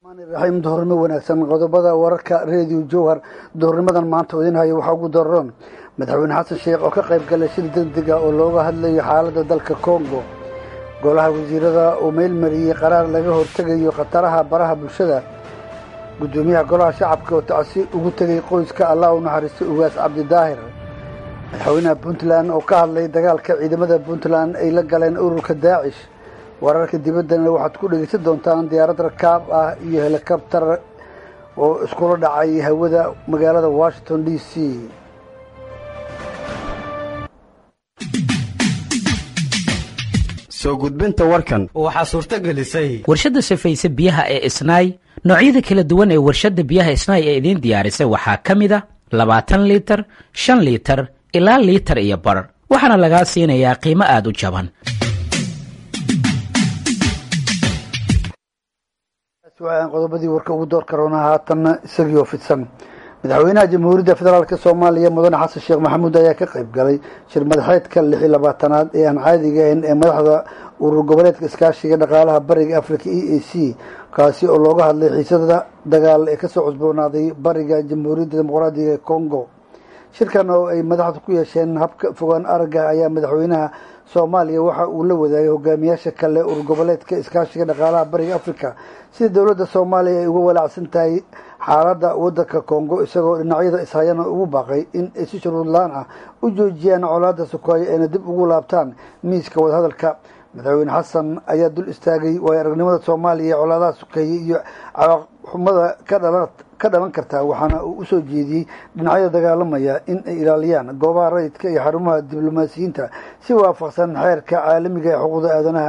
raxiim duhurnimo wanaagsan qodobada wararka reediyo jowhar duhurnimadan maanta idin hayo waxaa ugu daroon madaxweyne xasan sheekh oo ka qayb galay shir degdega oo looga hadlayo xaaladda dalka congo golaha wasiirada uu meylmariyey qaraar laga hortegayo khataraha baraha bulshada guddoomiyaha golaha shacabka oo tacsi ugu tegay qoyska allah u naxariistay ugaas cabdidaahir madaxweynaha puntland oo ka hadlay dagaalka ciidamada puntland ay la galeen ururka daacish wararka dibaddana waxaad ku dhegeysan doontaan diyaarad rakaab ah iyo helikabtar oo iskula dhacay hawada magaalada washington d c soo gudbinta warkan waxaa suurto gelisay warshadda safayse biyaha ee isnaay noocyada kala duwan ee warshadda biyaha isnaay ee idiin diyaarisay waxaa ka mid a labaatan liitar shan liitar ilaa liitar iyo bar waxaana lagaa siinayaa qiimo aad u jaban qodobadii warka ugu door karoona haatanna isagii oo fidsan madaxweynaha jamhuuriyadda federaalk soomaaliya mudane xasan sheekh maxamuud ayaa ka qayb galay shir madaxeedka lix iyo labaatanaad ee aan caadiga ahayn ee madaxda urur goboleedka iskaashiga dhaqaalaha bariga africa e a c kaasi oo looga hadlay xiisada dagaal ee kasoo cusboonaaday bariga jamhuuriyadda dimuqraadiga ee congo shirkan oo ay madaxdu ku yeesheen habka fogaan aragga ayaa madaxweynaha soomaaliya waxa uu la wadaagay hogaamiyaasha kale urur goboleedka iskaashiga dhaqaalaha bariga africa sida dowladda soomaaliya ay uga walaacsan tahay xaaladda waddanka congo isagoo dhinacyada ishayana ugu baaqay in ay si shuruud la-aan ah u joojiyaan colaada sukaayo ayna dib ugu laabtaan miiska wadahadalka madaxweyne xasan ayaa dul istaagay waayo aragnimada soomaaliya colaadaha sukeeye iyo caqabxumada ka dhalan ka dhalan karta waxaana uu usoo jeediyey dhinacyada dagaalamaya in ay ilaaliyaan goobaha rayidka iyo xarumaha diblomaasiyiinta si waafaqsan xeerka caalamiga ee xuquuqda aadanaha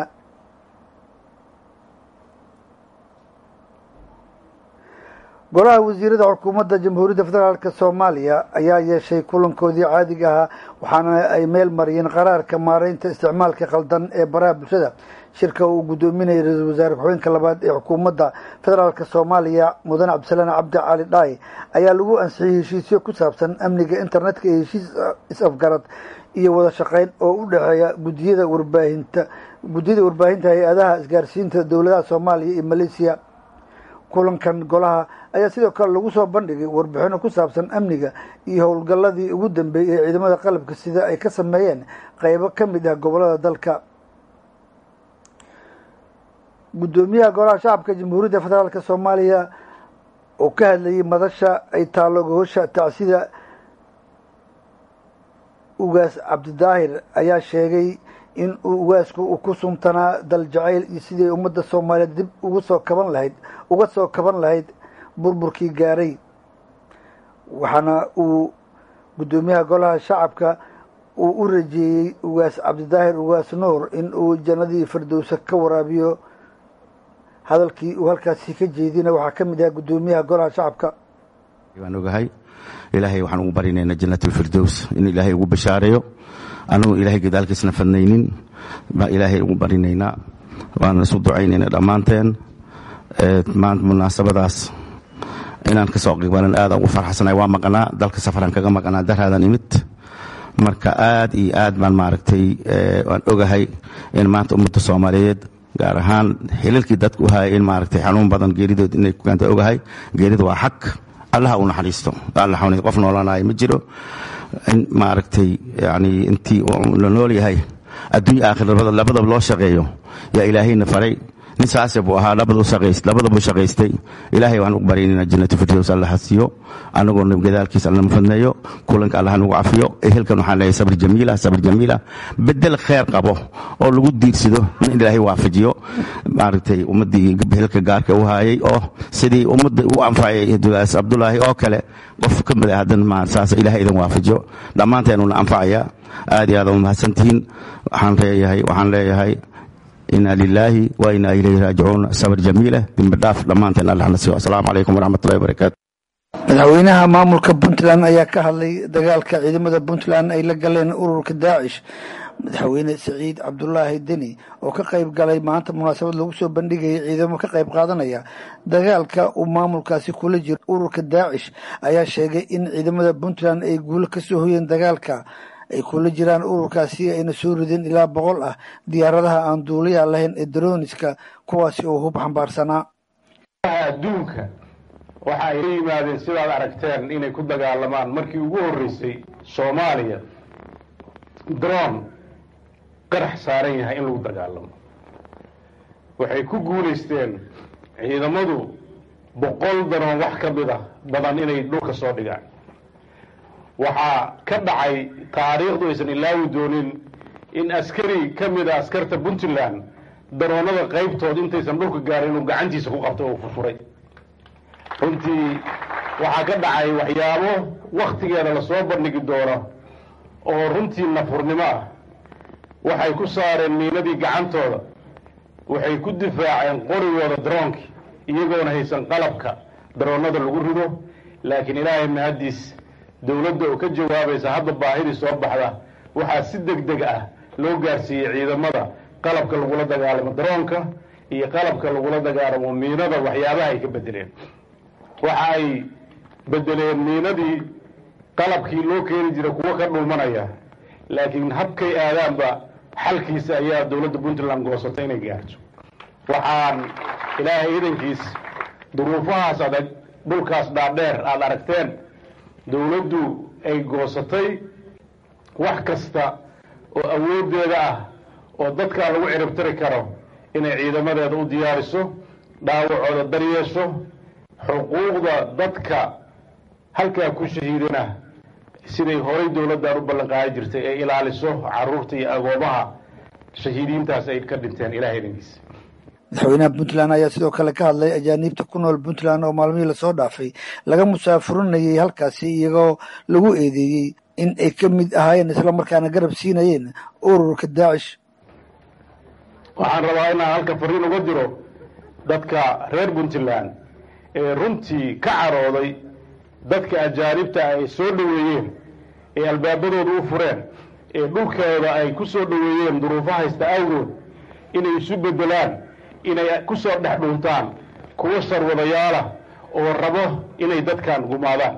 golaha wasiirada xukuumadda jamhuuriyadda federaalk soomaaliya ayaa yeeshay kulankoodii caadiga ahaa waxaana ay meel mariyeen qaraarka maareynta isticmaalka khaldan ee baraha bulshada shirka uu guddoominayay ra-iisul wasaare ku-xigeenka labaad ee xukuumadda federaalk soomaaliya mudane cabdisalaan cabdi cali dhaay ayaa lagu ansixiyey heshiisyo ku saabsan amniga internetka iyo heshiis is-afgarad iyo wada shaqeyn oo u dhexeeya gudiyada warbaahinta guddiyada warbaahinta hay-adaha isgaarsiinta dowladaha soomaaliya iyo maleesiya kulankan golaha ayaa sidoo kale lagu soo bandhigay warbixino ku saabsan amniga iyo howlgalladii ugu dambeeyey ee ciidamada qalabka sida ay ka sameeyeen qeybo ka mid ah gobolada dalka guddoomiyaha golaha shacabka jamhuuriyadda federaalk soomaaliya oo ka hadlayay madasha ay taallo gogosha tacsida ugaas cabdidaahir ayaa sheegay in uu ugaasku uu ku suntanaa dal jacayl iyo sidii ummadda soomaaliyeed dib ugu soo kaban lahayd uga soo kaban lahayd burburkii gaaray waxaana uu guddoomiyaha golaha shacabka uu u rajeeyey ugaas cabdidaahir ugaas nuur in uu jannadii firdowsa ka waraabiyo hadalkii uu halkaasi ka jeedina waxaa ka mid ahaa guddoomiyaha golaha shacabka waan ogahay ilaahay waxaan ugu barinaynaa jannatulfirdows in ilaahay ugu bashaareeyo annagu ilaahay gadaalkiisna fadnaynin baa ilaahay ugu barinaynaa waana isu ducaynayna dhammaanteen munaasabadaas inaan ka soo qibalan aadaan ugu farxasanahay waa maqnaa dalka safaraan kaga maqnaa daraadan imid marka aad iyo aad baan maaragtay waan ogahay in maanta ummadda soomaaliyeed gaar ahaan xilalkii dadka u hayay in maaragtay xanuun badan geeridood inay ku keenta ogahay geerida waa xaq allaha u naxariisto alla xanuun qof noolanayo ma jiro in maaragtay yani intii la nool yahay adduunya aakhir labadaba loo shaqeeyo yaa ilaahayna faray nin saase buu ahaa labadabuu shaqaystay ilaahay waxaan ugu baryaynaa jannatu firdows alla hasiiyo annagoo gadaalkiisa allama fadneeyo kulanka allaha nagu cafiyo ehelkan waxaan leeyahay sabr jamiila sabr jamiila bedel kheer qabo oo lagu diirsado in ilaahay waafajiyo maaragtay ummaddii ehelka gaarka u haayay oo sidii ummadda u anfacay dugaas cabdulaahi oo kale qof ka mid ah haddan saas ilaahay idin waafajiyo dhammaanteenuna anfacaya aad iyo aad u mahadsantihiin waxaan leeyahay waxaan leeyahay inaa lilaahi wa inaa ilayhi raajicuun sabr jamiila dimbidhaaf dhammaanteen allahna siiyo asalaamu calaykum waraxmatullahi wabarakaatu madaxweynaha maamulka puntland ayaa ka hadlay dagaalka ciidamada puntland ay la galeen ururka daacish madaxweyne siciid cabdulaahi deni oo ka qayb galay maanta munaasabad lagu soo bandhigayay ciidamo ka qayb qaadanaya dagaalka uu maamulkaasi kula jiro ururka daacish ayaa sheegay in ciidamada puntland ay guulo kasoo hoyeen dagaalka ay kula jiraan ururkaasi ayna soo rideen ilaa boqol ah diyaaradaha aan duuliya lahayn ee daroniska kuwaasi oo hub xambaarsanaa adduunka waxa ay la yimaadeen sidaad aragteen inay ku dagaalamaan markii ugu horreysay soomaaliya dron qarax saaran yahay in lagu dagaalamo waxay ku guulaysteen ciidamadu boqol daroon wax ka mid a badan inay dhulka soo dhigaan waxaa ka dhacay taariikhdu aysan ilaawi doonin in askari ka mid a askarta puntland daroonada qaybtood intaysan dhulka gaarin inuu gacantiisa ku qabtay oo furfuray runtii waxaa ka dhacay waxyaabo wakhtigeeda lasoo bandhigi doono oo runtii nafurnimo ah waxay ku saareen miinadii gacantooda waxay ku difaaceen qorigooda daroonkii iyagoona haysan qalabka daroonnada lagu rido laakiin ilaahay mahaddiis dowladda oo ka jawaabaysa hadda baahidii soo baxda waxaa si deg deg ah loo gaarsiiyey ciidamada qalabka lagula dagaalamo daroonka iyo qalabka lagula dagaalamo miinada waxyaabaha ay ka bedeleen waxa ay bedeleen miinadii qalabkii loo keeni jiray kuwo ka dhuumanaya laakiin habkay aadaanba xalkiisa ayaa dowladda puntland goosatay inay gaarto waxaan ilaahay idankiis duruufahaas adag dhulkaas dhaadheer aada aragteen dowladdu ay goosatay wax kasta oo awooddeeda ah oo dadkaa lagu ciribtiri karo inay ciidamadeeda u diyaariso dhaawacooda daryeesho xuquuqda dadka halkaa ku shahiidana siday horay dowladdan u ballanqaadi jirtay ay ilaaliso caruurta iyo agoomaha shahiidiintaas ay ka dhinteen ilahay idankiisa madaxweynaha puntland ayaa sidoo kale ka hadlay ajaaniibta ku nool puntland oo maalmihii lasoo dhaafay laga musaafurinayay halkaasi iyagoo lagu eedeeyey in ay ka mid ahaayeen islamarkaana garab siinayeen ururka daacish waxaan rabaa inaan halka fariin uga diro dadka reer puntland ee runtii ka carooday dadka ajaanibta ay soo dhoweeyeen ee albaabadooda u fureen ee dhulkooda ay ku soo dhoweeyeen duruufo haysta awgood inay isu beddelaan inay ku soo dhex dhuntaan kuwo sharwadayaalah oo rabo inay dadkan gumaadaan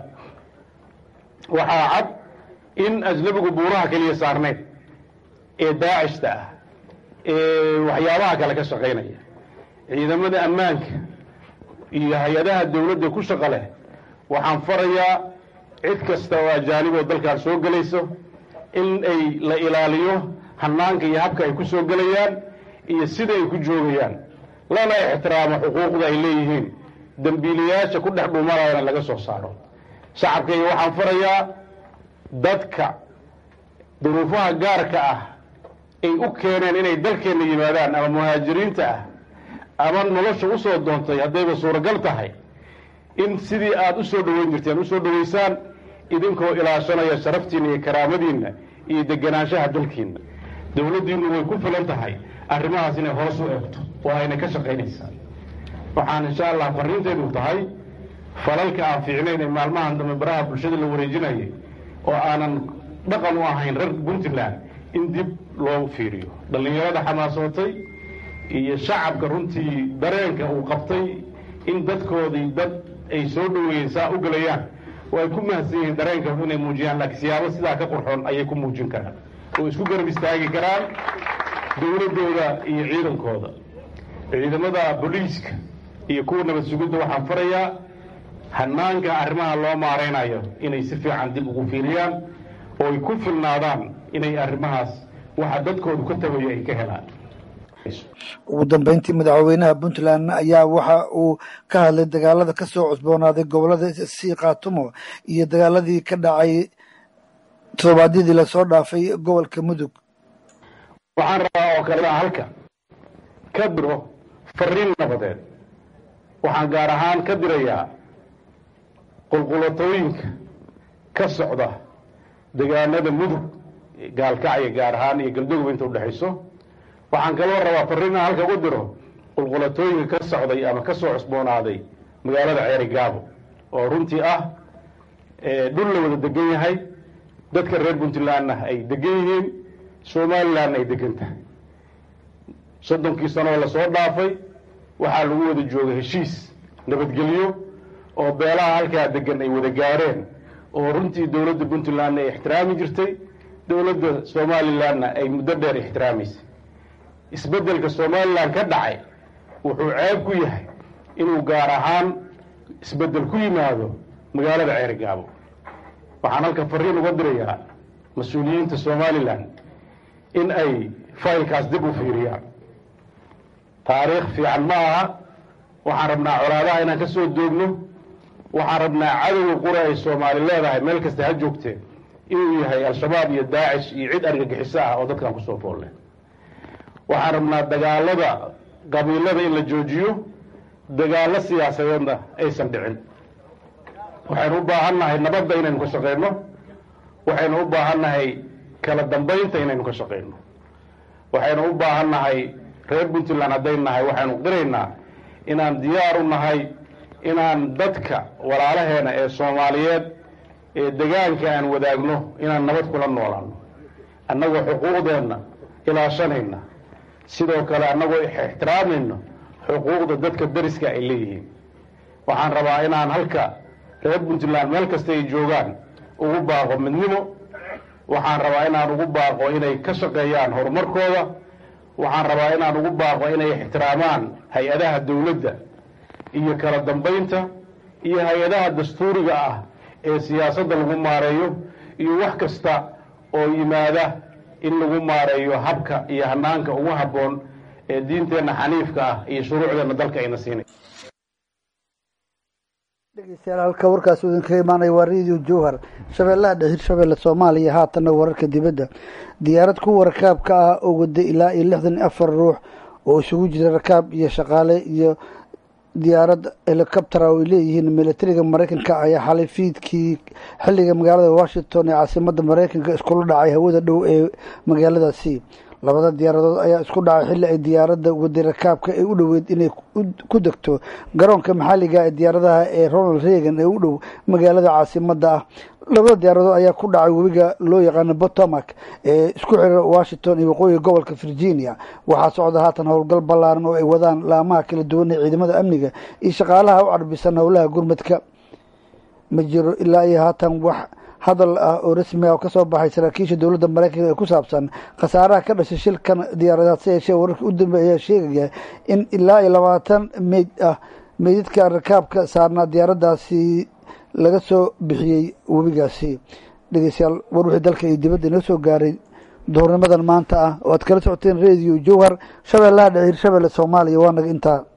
waxaa cad in ajnabigu buuraha keliya saarnayn ee daacishta ah ee waxyaabaha kale ka shaqaynaya ciidamada ammaanka iyo hay-adaha dawladda ku shaqo leh waxaan farayaa cid kasta oo ajaaniboo dalkan soo gelayso in ay la ilaaliyo hanaanka iyo habka ay ku soo gelayaan iyo sida ay ku joogayaan lana ixtiraamo xuquuqda ay leeyihiin dembiilayaasha ku dhex dhuumanayana laga soo saaro shacabkayga waxaan farayaa dadka duruufaha gaarka ah ay u keeneen inay dalkeenna yimaadaan ama muhaajiriinta ah ama nolosha u soo doontay haddayba suuragal tahay in sidii aada u soo dhoweyn jirteen usoo dhoweysaan idinkoo ilaashanaya sharaftiinna iyo karaamadiinna iyo deganaanshaha dalkiinna dowladdiinnu way ku filan tahay arrimahaas inay hoos u eegto oo ayna ka shaqaynaysaa waxaan insha allah fariintaydu tahay falalka aan fiicnayn ee maalmahan dambe baraha bulshada la wareejinayay oo aanan dhaqan u ahayn reer puntland in dib loo fiiriyo dhallinyarada xamaasootay iyo shacabka runtii dareenka uu qabtay in dadkoodii dad ay soo dhoweeyeen saa u gelayaan oo ay ku mahadsan yihiin dareenka inay muujiyaan laakiin siyaabo sidaa ka qurxoon ayay ku muujin karaan oo isku garab istaagi karaan dowladdooda iyo ciidankooda ciidamada booliiska iyo kuwa nabad sugidda waxaan farayaa hanaanka arrimaha loo maaraynayo inay si fiican dib ugu fiiriyaan oo ay ku filnaadaan inay arrimahaas waxa dadkoodu ka tabayo ay ka helaan ugu dambeyntii madaxweynaha puntland ayaa waxa uu ka hadlay dagaalada ka soo cusboonaaday gobolada sii khaatumo iyo dagaaladii ka dhacay toddobaadyadii lasoo dhaafay gobolka mudug waxaan rabaa oo kale halka ka diro fariin nabadeed waxaan gaar ahaan ka dirayaa qulqulatooyinka ka socda degaanada mudug gaalkacya gaar ahaan iyo galdogob inta udhexayso waxaan kaloo rabaa fariina halka ugu diro qulqulatooyinka ka socday ama ka soo cusboonaaday magaalada ceeri gaabo oo runtii ah dhul la wada degan yahay dadka reer puntlandna ay degan yihiin somalilandna ay degan tahay soddonkii sanoo lasoo dhaafay waxaa lagu wada jooga heshiis nabadgelyo oo beelaha halkaa degan ay wada gaareen oo runtii dowladda puntlandna ay ixtiraami jirtay dowladda somalilandna ay muddo dheer ixtiraamaysay isbeddelka somalilan ka dhacay wuxuu ceeb ku yahay inuu gaar ahaan isbeddel ku yimaado magaalada ceerigaabo waxaan halka fariin uga dirayaa mas-uuliyiinta somalilan in ay faylkaas dib u fiiriyaan taariikh fiican ma aha waxaan rabnaa colaadaha inaan ka soo doogno waxaan rabnaa cadowga qura ay soomaali leedahay meel kasta ha joogtee inuu yahay al-shabaab iyo daacish iyo cid argagixiso ah oo dadkan kusoo foolle waxaan rabnaa dagaalada qabiilada in la joojiyo dagaallo siyaasadeedna aysan dhicin waxaynu u baahan nahay nabadda inaynu ka shaqayno waxaynu u baahan nahay kala dambaynta inaynu ka shaqayno waxaynu u baahan nahay reer puntland hadday nahay waxaynu qiraynaa inaan diyaar u nahay inaan dadka walaalaheena ee soomaaliyeed ee degaanka aan wadaagno inaan nabad kula noolaano annagoo xuquuqdeenna ilaashanayna sidoo kale annagoo ixtiraamayno xuquuqda dadka dariska ay leeyihiin waxaan rabaa inaan halka reer puntland meel kasta ay joogaan ugu baaqo midnimo waxaan rabaa inaan ugu baaqo inay ka shaqeeyaan horumarkooda waxaan rabaa inaan ugu baaqo inay ixtiraamaan hay-adaha dowladda iyo kala dambaynta iyo hay-adaha dastuuriga ah ee siyaasadda lagu maareeyo iyo wax kasta oo yimaada in lagu maareeyo habka iyo hanaanka ugu habboon ee diinteenna xaniifka ah iyo shuruucdeenna dalka ayna siinay dhegeystayaal halka warkaas uu idinkaga imaanaya waa radio jowhar shabeellaha dhexir shabeelle soomaaliya haatanna wararka dibadda diyaarad kuwa rakaabka ah oo wada ilaa iyo lixdan iyo afar ruux oo isugu jira rakaab iyo shaqaale iyo diyaarad helicoptera oo ay leeyihiin militariga mareykanka ayaa xalay fiidkii xilliga magaalada washington ee caasimada mareykanka iskula dhacay hawada dhow ee magaaladaasi labada diyaaradood ayaa isku dhacay xilli ay diyaaradda wadi rakaabka ay u dhoweyd inay ku degto garoonka maxalliga ee diyaaradaha ee ronald reagan ee u dhow magaalada caasimada ah labada diyaaradood ayaa ku dhacay webiga loo yaqaano potomac ee isku xira washington iyo waqooyiga gobolka virginia waxaa socda haatan howlgal ballaaran oo ay wadaan laamaha kala duwan ee ciidamada amniga iyo shaqaalaha u carbisan howlaha gurmadka ma jiro ilaa iyo haatan wax hadal ah oo rasmi ah oo kasoo baxay saraakiisha dowladda mareykanka ee ku saabsan khasaaraha ka dhashay shilkan diyaaradaad si yeeshee wararka u dambeeya ayaa sheegaya in ilaa iyo labaatan meyd ah meydadka rakaabka saarnaa diyaaraddaasi laga soo bixiyey webigaasi dhegeystayaal war wixii dalka iyo dibadda inoo soo gaaray duhurnimadan maanta ah oo aad kala socoteen radio jowhar shabeellaha dhexir shabeelle soomaaliya waa naga intaa